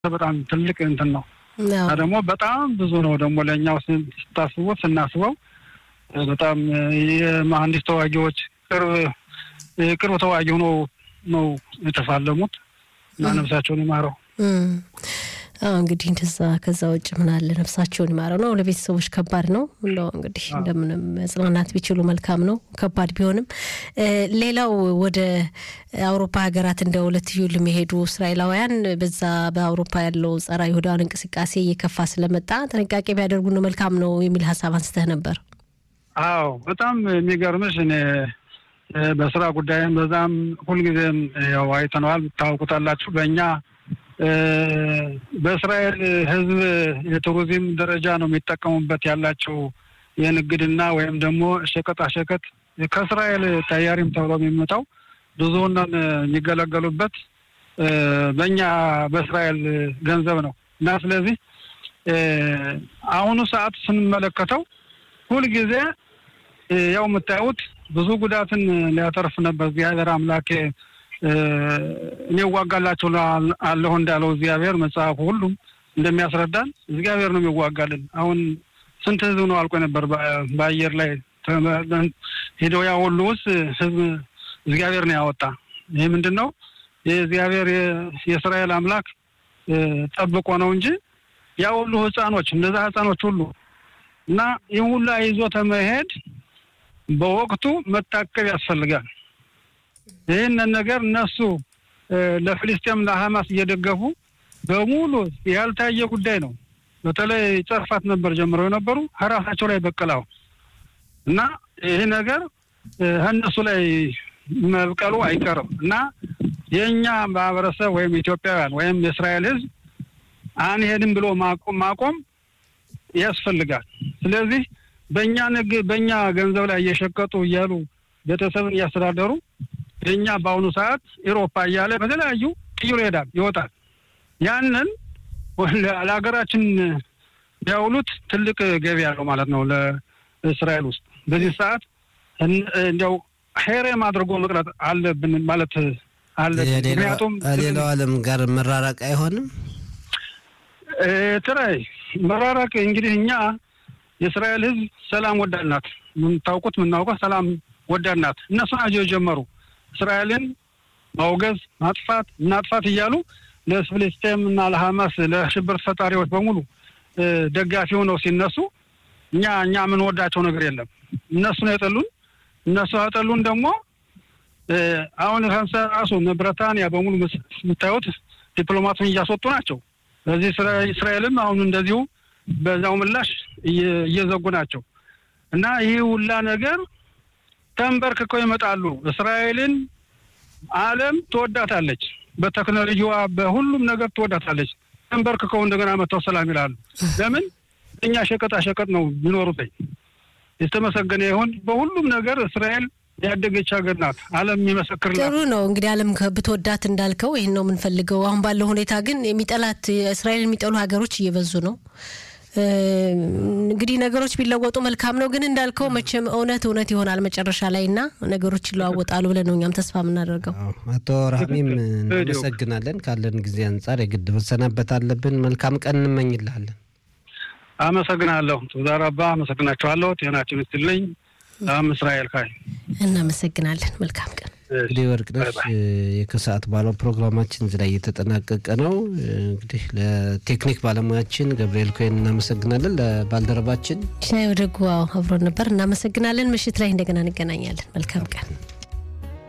በጣም ትልቅ እንትን ነው እና ደግሞ በጣም ብዙ ነው ደግሞ ለእኛው ስታስቡት ስናስበው በጣም የመሀንዲስ ተዋጊዎች ቅርብ ቅርብ ተዋጊ ሆኖ ነው የተፋለሙት እና ነፍሳቸውን ይማረው። እንግዲህ እንደዛ ከዛ ውጭ ምን አለ ነፍሳቸውን ይማረው ነው። ለቤተሰቦች ከባድ ነው። እንደው እንግዲህ እንደምንም መጽናናት ቢችሉ መልካም ነው፣ ከባድ ቢሆንም። ሌላው ወደ አውሮፓ ሀገራት እንደ ሁለትዩ ለሚሄዱ እስራኤላውያን በዛ በአውሮፓ ያለው ጸረ ይሁዳውያን እንቅስቃሴ እየከፋ ስለመጣ ጥንቃቄ ቢያደርጉ ነው መልካም ነው የሚል ሀሳብ አንስተህ ነበር። አዎ በጣም የሚገርምሽ እኔ በስራ ጉዳይም በዛም ሁልጊዜም ያው አይተነዋል፣ ታውቁታላችሁ በእኛ በእስራኤል ሕዝብ የቱሪዝም ደረጃ ነው የሚጠቀሙበት ያላቸው የንግድና ወይም ደግሞ ሸቀጣሸቀጥ ከእስራኤል ተያሪም ተብሎ የሚመጣው ብዙውን የሚገለገሉበት በእኛ በእስራኤል ገንዘብ ነው እና ስለዚህ አሁኑ ሰዓት ስንመለከተው ሁልጊዜ ያው የምታዩት ብዙ ጉዳትን ሊያተርፍ ነበር እግዚአብሔር አምላኬ እኔ እዋጋላቸው አለሁ እንዳለው እግዚአብሔር መጽሐፉ ሁሉም እንደሚያስረዳን እግዚአብሔር ነው የሚዋጋልን። አሁን ስንት ህዝብ ነው አልቆ ነበር በአየር ላይ ሄደው ያ ሁሉ ውስጥ ህዝብ እግዚአብሔር ነው ያወጣ። ይህ ምንድን ነው? የእግዚአብሔር የእስራኤል አምላክ ጠብቆ ነው እንጂ ያ ሁሉ ህፃኖች እነዛ ህፃኖች ሁሉ እና ይህ ሁሉ ይዞ ተመሄድ በወቅቱ መታቀብ ያስፈልጋል። ይህንን ነገር እነሱ ለፍልስጤም ለሐማስ እየደገፉ በሙሉ ያልታየ ጉዳይ ነው። በተለይ ጨርፋት ነበር ጀምረው የነበሩ ራሳቸው ላይ በቀላው እና ይህ ነገር እነሱ ላይ መብቀሉ አይቀርም እና የእኛ ማህበረሰብ ወይም ኢትዮጵያውያን ወይም የእስራኤል ህዝብ አንሄድም ብሎ ማቆም ያስፈልጋል። ስለዚህ በእኛ ንግ በእኛ ገንዘብ ላይ እየሸቀጡ እያሉ ቤተሰብን እያስተዳደሩ የእኛ በአሁኑ ሰዓት ኤሮፓ እያለ በተለያዩ ቅይሮ ይሄዳል ይወጣል። ያንን ለሀገራችን ቢያውሉት ትልቅ ገቢ ያለው ማለት ነው ለእስራኤል ውስጥ በዚህ ሰዓት እንዲያው ሄሬም አድርጎ መቅረት አለብን ማለት አለብን። ምክንያቱም ሌላው ዓለም ጋር መራራቅ አይሆንም። ትራይ መራራቅ እንግዲህ እኛ የእስራኤል ህዝብ ሰላም ወዳድ ናት። የምታውቁት የምናውቀው ሰላም ወዳድ ናት። እነሱ ናቸው የጀመሩ እስራኤልን ማውገዝ፣ ማጥፋት እናጥፋት እያሉ ለፍልስጤም እና ለሐማስ ለሽብር ፈጣሪዎች በሙሉ ደጋፊ ሆነው ሲነሱ እኛ እኛ የምንወዳቸው ነገር የለም። እነሱ ነው የጠሉን። እነሱ ያጠሉን ደግሞ አሁን ራሱ ብሪታንያ በሙሉ የምታዩት ዲፕሎማቱን እያስወጡ ናቸው። በዚህ እስራኤልም አሁን እንደዚሁ በዛው ምላሽ እየዘጉ ናቸው እና ይህ ሁላ ነገር ተንበርክከው ይመጣሉ። እስራኤልን ዓለም ትወዳታለች፣ በቴክኖሎጂዋ በሁሉም ነገር ትወዳታለች። ተንበርክከው እንደገና መጥተው ሰላም ይላሉ። ለምን እኛ ሸቀጣ ሸቀጥ ነው የሚኖሩት። የተመሰገነ ይሁን በሁሉም ነገር እስራኤል ያደገች ሀገር ናት። ዓለም የሚመሰክርላት ጥሩ ነው። እንግዲህ ዓለም ብትወዳት እንዳልከው ይህን ነው የምንፈልገው። አሁን ባለው ሁኔታ ግን የሚጠላት እስራኤል የሚጠሉ ሀገሮች እየበዙ ነው። እንግዲህ ነገሮች ቢለወጡ መልካም ነው። ግን እንዳልከው መቼም እውነት እውነት ይሆናል መጨረሻ ላይ እና ነገሮች ይለዋወጣሉ ብለን ነው እኛም ተስፋ የምናደርገው። አቶ ራህሚም እናመሰግናለን። ካለን ጊዜ አንጻር የግድ መሰናበት አለብን። መልካም ቀን እንመኝልሃለን። አመሰግናለሁ። ቱዛራባ አመሰግናችኋለሁ። ጤናችን ይስጥልኝ። ሰላም እስራኤል ካይ እናመሰግናለን። መልካም ቀን። እንግዲህ ወርቅነሽ የከሰዓት ባለው ፕሮግራማችን እዚህ ላይ እየተጠናቀቀ ነው። እንግዲህ ለቴክኒክ ባለሙያችን ገብርኤል ኮይን እናመሰግናለን። ለባልደረባችን ሽናይ ወደጉ አብሮን ነበር። እናመሰግናለን። ምሽት ላይ እንደገና እንገናኛለን። መልካም ቀን።